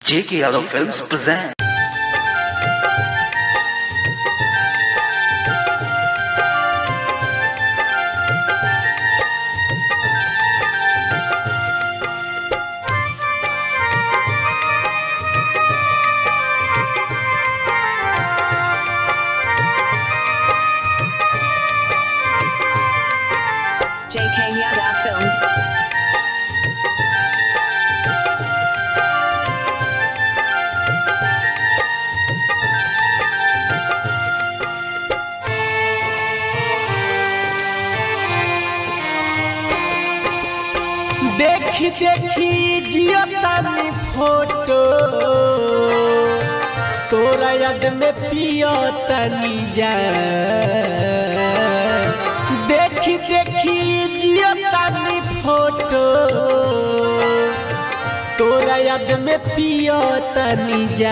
J.K. Yadav Films present. JK Yada Films. देखी देखी जियो तानी फोटो तोरा याद में पियो तनी जा देखी देखी जियो तानी फोटो तोरा याद में पियो तनी जा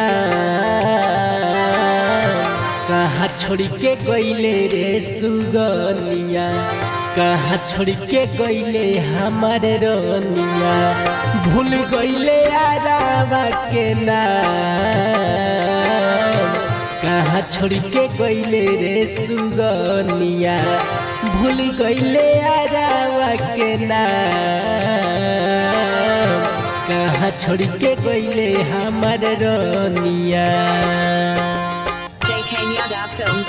कहाँ छोड़ के गईले रे सुगनिया कहाँ छोड़ के गईले हमारे रोनिया भूल गईले आरावा के नाम कहाँ छोड़ के गईले रे सुगनिया भूल गईले आरावा के नाम कहाँ छोड़ के गईले हमारे रोनिया JK Yada Films.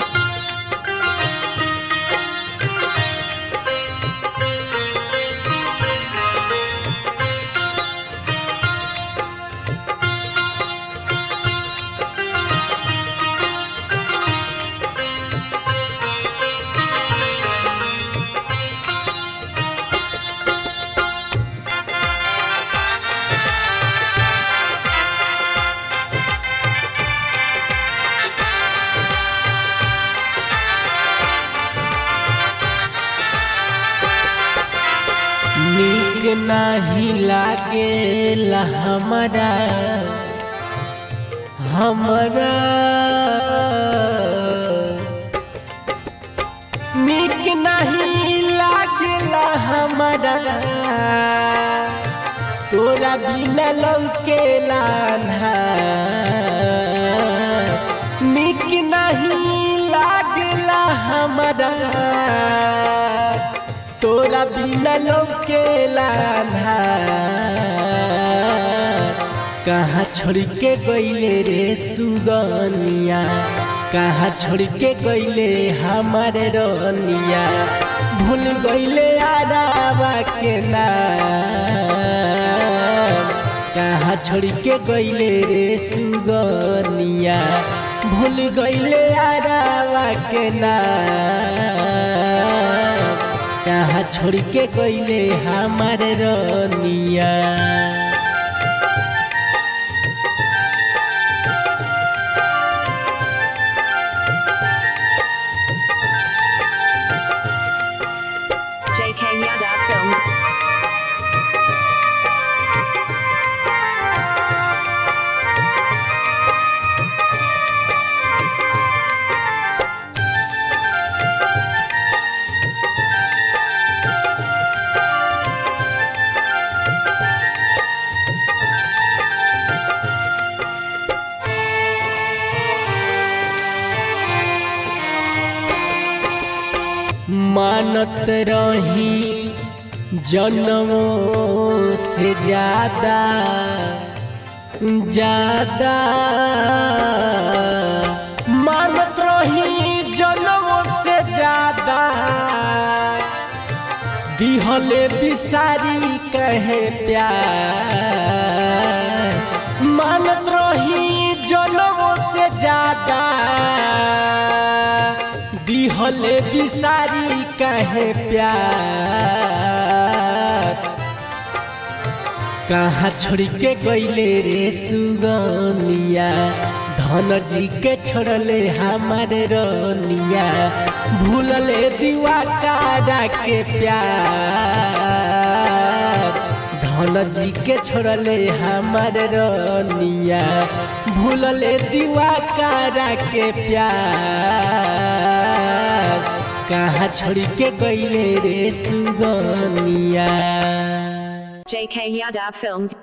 नीक नाही लागेला हमरा हमरा नीक नहीं लागेला हमरा तोरा बिना लौकेला नीक नहीं लागेला हमरा तोरा बिना लौकेला कहाँ छोड़ के गईले रे सुगनिया कहाँ छोड़ के गईले हमारे रनिया भूल गईले आरावा के नाम कहाँ छोड़ के गईले रे सुगनिया भूल गईले आरावा के नाम कहाँ छोड़ के गईले हमारे रनिया JK Yada Films. मानत रही जन्मों से ज्यादा ज्यादा मानत रही जन्मों से ज्यादा दिहले बिसारी कहे प्यार मानत रही जन्मों से ज्यादा दिहले बिसारी कहे प्यार कहाँ छोड़ के गईले रे सुगनिया धन जी के छोड़ले हमारे रनिया भूलले दीवा कारा के प्यार धन जी के छोड़ले हमारे रनिया भूलले दीवा कारा के प्यार कहाँ छोड़ के गईले रे सुगनिया JK Yada Films.